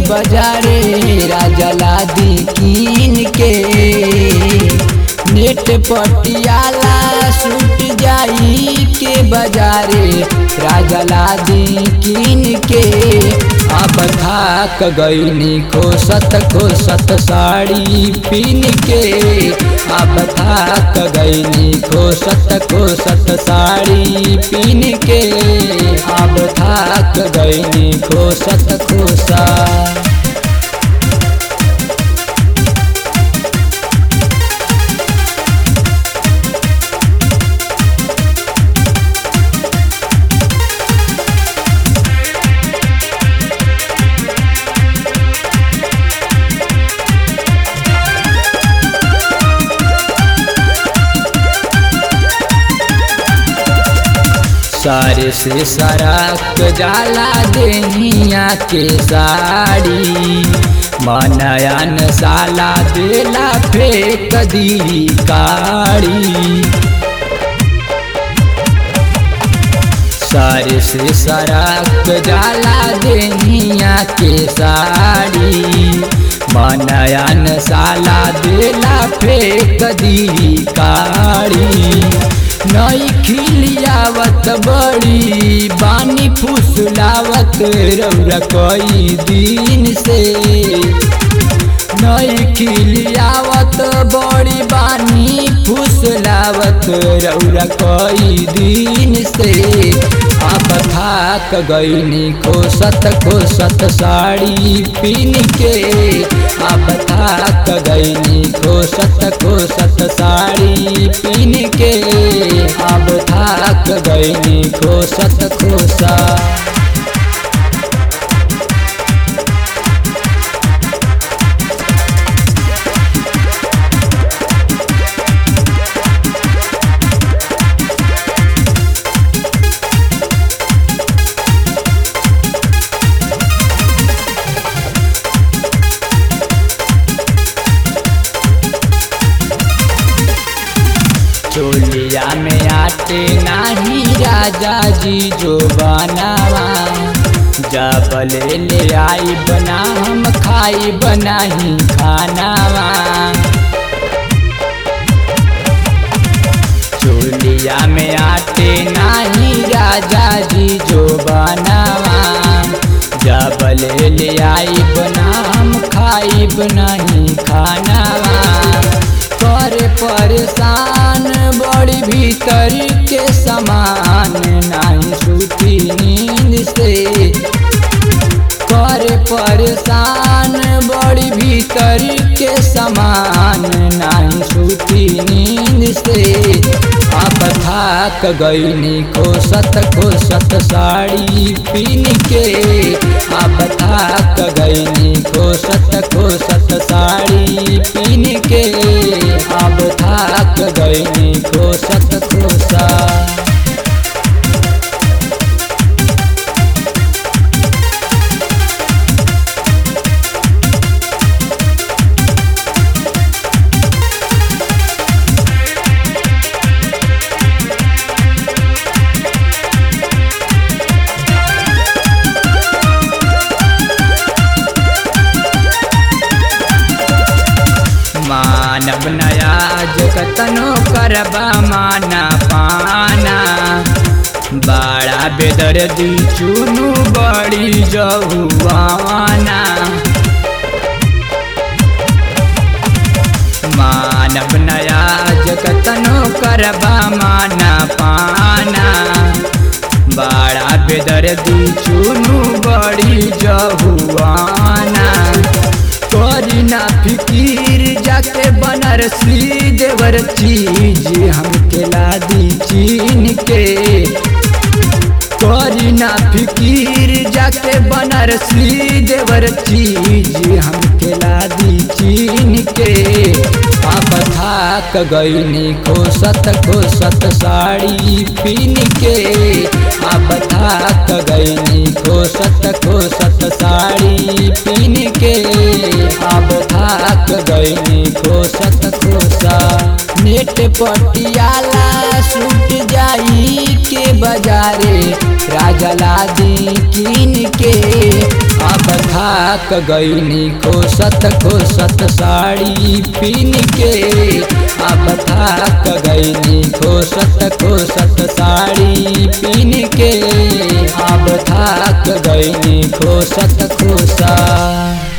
बाजारे राजा लादी कीन के नेट पटियाला सूट जाई के बाजारे राजा लादी कीन के अब थाक गईनी खोसत खोसत साड़ी पीन के अब थाक गईनी खोसत खोसत साड़ी पीन के अब थाक गईनी खोसत खोसा सारे से सरक जाला देनिया के साड़ी मनयन साला देला फेंक दी काड़ी सारे से सरक जाला देनिया के साड़ी मनयन साला देला फेंक दी काड़ी नई खिलियावत बड़ी बानी फुसलावत रौरा कई दिन से नई खिलियावत बड़ी बानी फुसलावत रौरा कई दिन से अब थाक गईनी खोसत खोसत साड़ी पीन के अब थाक गईनी खोसत खोसत साड़ी पीन के अब थाक गईनी खोसत खोसा चोलिया में आटे नाही राजा जी जो बनावा जबले ले आई बना हम खाई बनाही खानावा चोलिया में आटे नाही राजा जी जो बनावा जबले ले आई बना हम खाई बनाही खानावा कर परेशान बड़ी भीतर के समान नहीं सूती नींद से कर परेशान बड़ी भीतर के समान नहीं सूती नींद से अब थाक गईनी खोसत खोसत साड़ी पीन के अब थाक गईनी खोसत खोसत साड़ी पीन के अब थाक गईनी खोसत खोसा मानव नया जगतनो करबा माना पाना बड़ा बेदर्दी चुनु बड़ी जहुआना मानव नया जगतनो करबा माना पाना बड़ा बेदर्दी चुनु बड़ी जहुआना करी ना फिकीर जाके बनारसी देवर चीज हमके लादी चीन के करी ना फिकीर जाके बनारसी देवर चीज हमके लादी चीन के अब थाक गईनी खोसत खोसत साड़ी पीन के अब थाक गईनी खोसत खोसत साड़ी पीन के अब थाक गईनी खोसत खोसा नेट पटियाला सूट जाई के बाजारे राजा लादी कीन के अब थाक गईनी खोसत खोसत साड़ी पीन के अब थाक गईनी खोसत खोसत साड़ी पीन के अब थाक गईनी खोसत खोसा